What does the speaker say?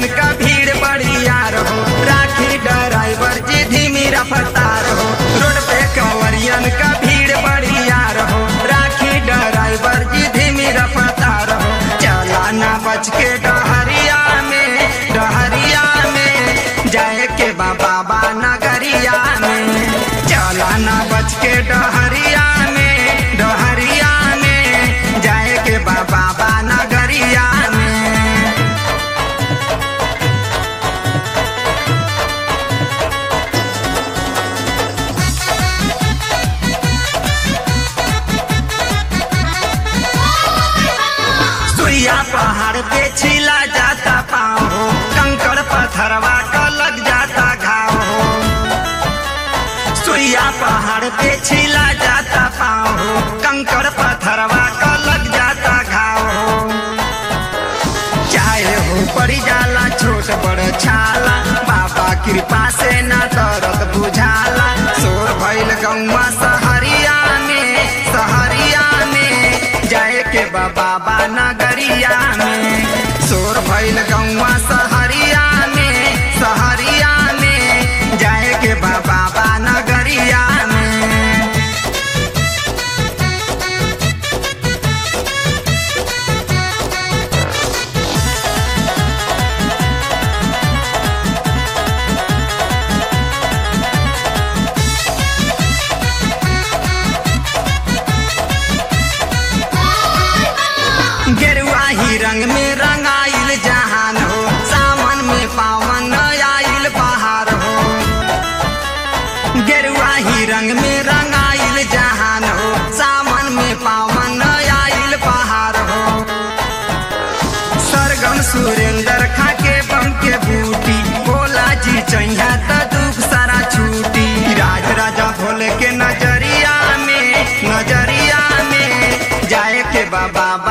कंवरियन का भीड़ बड़ी यार हो राखी ड्राइवर जी धीमी रफ्तार हो रोड पे कंवरियन का भीड़ बड़ी यार हो राखी ड्राइवर जी धीमी रफ्तार हो चला ना बच के डहरिया में डहरिया में जाए के बा बाबा नगरिया में चला ना बच के डहरिया में डहरिया में जाए के बा बाबा नगरिया में सुइया पहाड़ पे छिला जाता पाँव हो कंकड़ पत्थरवा का लग जाता घाव हो सुइया पहाड़ पे छिला जाता पाँव हो कंकड़ पत्थरवा का लग जाता घाव हो चाहे हो पड़ी जाला छोट बड़ छाला बाबा कृपा से ना दर्द बुझाला शोर भइल गौवा सहरिया में सहरिया में जाए के बा बाबा नगरिया में शोर भइल गौवा सहरिया में सहरिया में जाए के बा बाबा नगरिया में गेरुआ ही रंग में रंगाइल जहान हो सावन में पावन आइल बहार हो गेरुआ ही रंग में रंगाइल जहान हो सावन में पावन आइल बहार हो सरगम सुरेंद्र खाके बम के बूटी भोला जी चैया त दुख सारा छूटी राज राजा भोले के नजरिया में नजरिया में जाए के बा बाबा